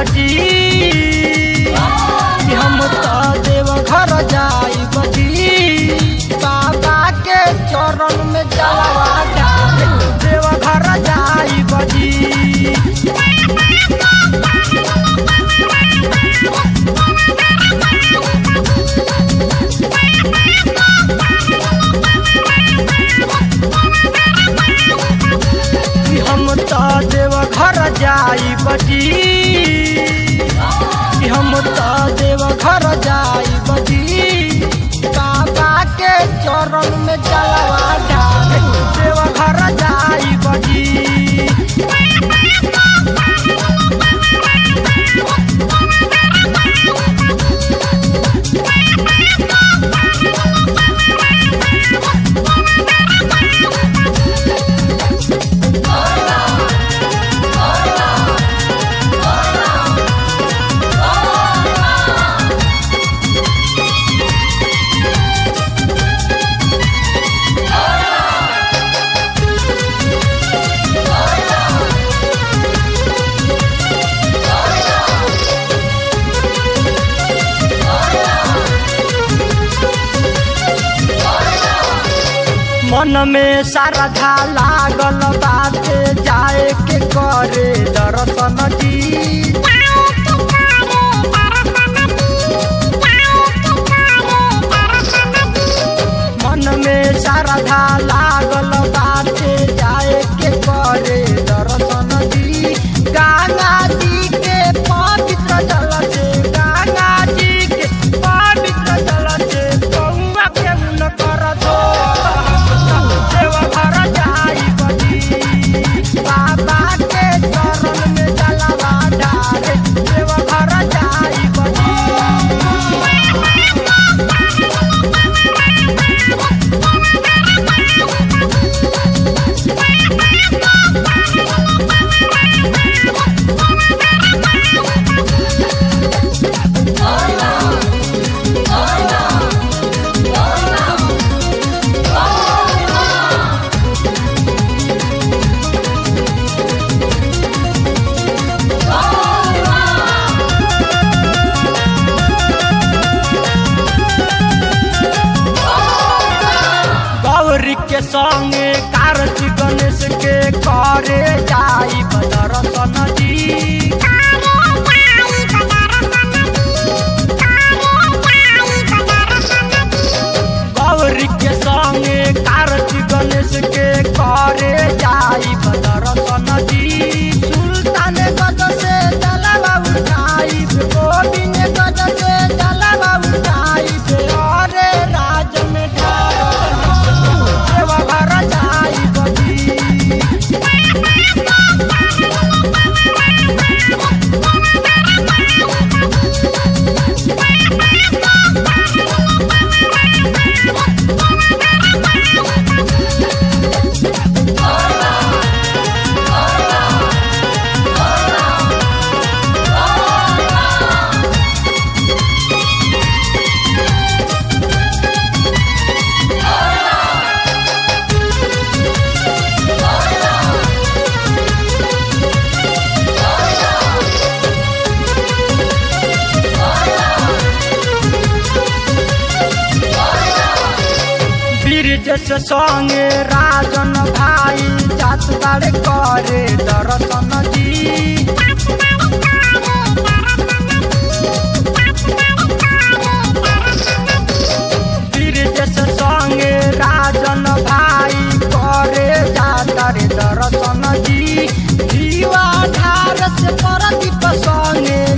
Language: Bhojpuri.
बजी कि हम तो देव घर जाई बजी बाबा के चरण में जलवा डाले देव घर जाई बजी कि हम तो देव घर जाई बजी कि हम तो देव घर जाई बजी बाबा के चरण में जलवा डाले देव घर जाई बजी मन में श्रद्धा लागल बाटे जाए के करे दर्शन जी मन में श्रद्धा लागल बाटे जाए के करे दर्शन जी गंगा जी के पवित्र जल से गंगा जी के पवित्र जल से गौवा के उन कर दो देव घर जाई बजी बाबा के चरण में जलवा डाले देव घर जाई बजी गौरी के संगे कार्तिक गणेश के करे जाई दर्शन जी गौरी के संगे कार्तिक गणेश के करे जाई दर्शन जी सुल्तान गज से जलवा उठाई गोविंद गज से जलवा उठाई अरे राज में ढाल देव घर जाई बजी ब्रिज से संगे राजन भाई जात बाड़े करे दर्शन जी ब्रिज से संगे राजन भाई करे जाता रे दर्शन जी दीवा धार से परदीप संगे